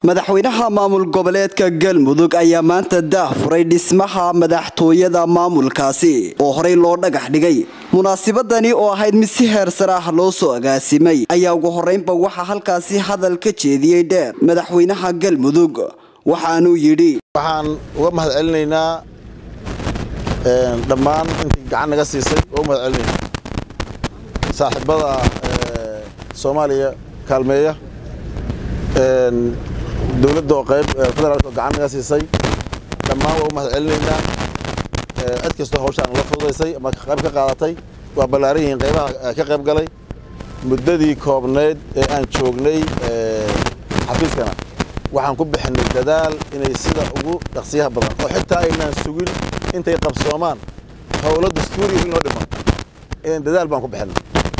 madaxweynaha maamul goboleedka galmudug ayaa maanta daah furay dhismaha madaxtooyada maamulkaasi oo horey loo dhagax dhigay munaasibadani oo ahayd mid si heer sare ah loo soo agaasimay ayaa ugu horeynba waxaa halkaasi hadal ka jeediyey dheer madaxweynaha galmudug waxaanuu yidhi waxaan uga mahad celinaynaa dhammaan intii gacan naga siisay oo u mahad celinayna saaxiibada soomaaliya kaalmeeya dowladda oo qayb federaalk oo gacan naga siisay dhammaan waa u mahad celinaynaa cid kastoo hawshaan la fududaysay ama qayb ka qaadatay waa ballaaran yihiin qaybaha ka qayb galay muddadii koobnayd ee aan joognay xafiiskana waxaan ku bixinay dadaal inay sida ugu dhaqsiyaha badan oo xitaa aynaan sugin intay qabsoomaan howlo dastuuriya in loo dhiman in dadaal baan ku bixinay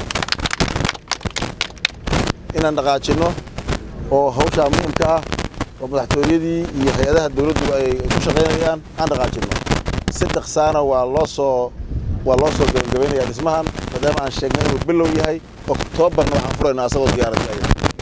inaan dhaqaajinno oo hawshaa muhimka ah oo madaxtooyadii iyo hay-adaha dowladdu ay ku shaqaynayaan aan dhaqaajinno si dhaqsaana waa loo soo waa loo soo gabagabaynayaa dhismahan maadaama aan sheegnay inuu bilow yahay oktoobarna waxaan furaynaa asagoo diyaaradaya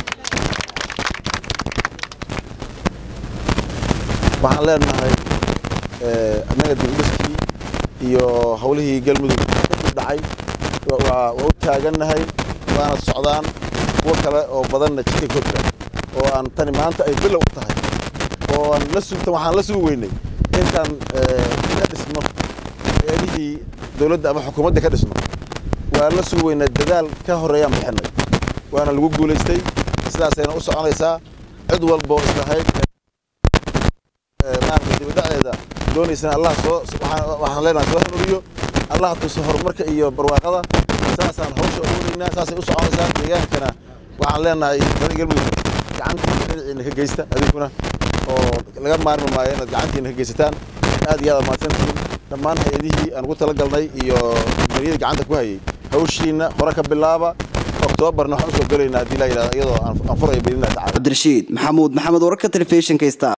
waxaan leenahay annaga dibudhiskii iyo howlihii galmudug kadib dhacay waa u taagannahay waana socdaan kuwo kale oo badanna jidka ku jira oo aan tani maanta ay bilow u tahay oo aan la sugtan waxaan la sugi weynay intaan ka dhisno hay-adihii dowladda ama xukuumadda ka dhisno waa la sugi weynay dadaal ka horreeyaan bixinay waana lagu guulaystay sidaasayna u soconaysaa cid walboo islahayd maarata dibadhaceeda doonaysana allah soo waxaan leenahay soo hanuriyo allah tuso horumarka iyo barwaaqada saasaan hawsha ugu wadaynaa saasay u soconaysaa deegaankana waxaan leenahay badi galmudug gacanta dhinaciina ka geysta adinkuna oo laga maarmi maayo inaad gacantiina ka geysataan aad iyo aad mahadsantihiin dhammaan hay-adihii aan ugu talagalnay iyo mariyada gacanta ku hayay hawshiina hore ka bilaaba oktoobarna waxaan usoo gelaynaa haddii laa yidhahdo iyadoo aan furayo biidnillahi tacala cabdirashiid maxamuud maxamed wararka telefishinka star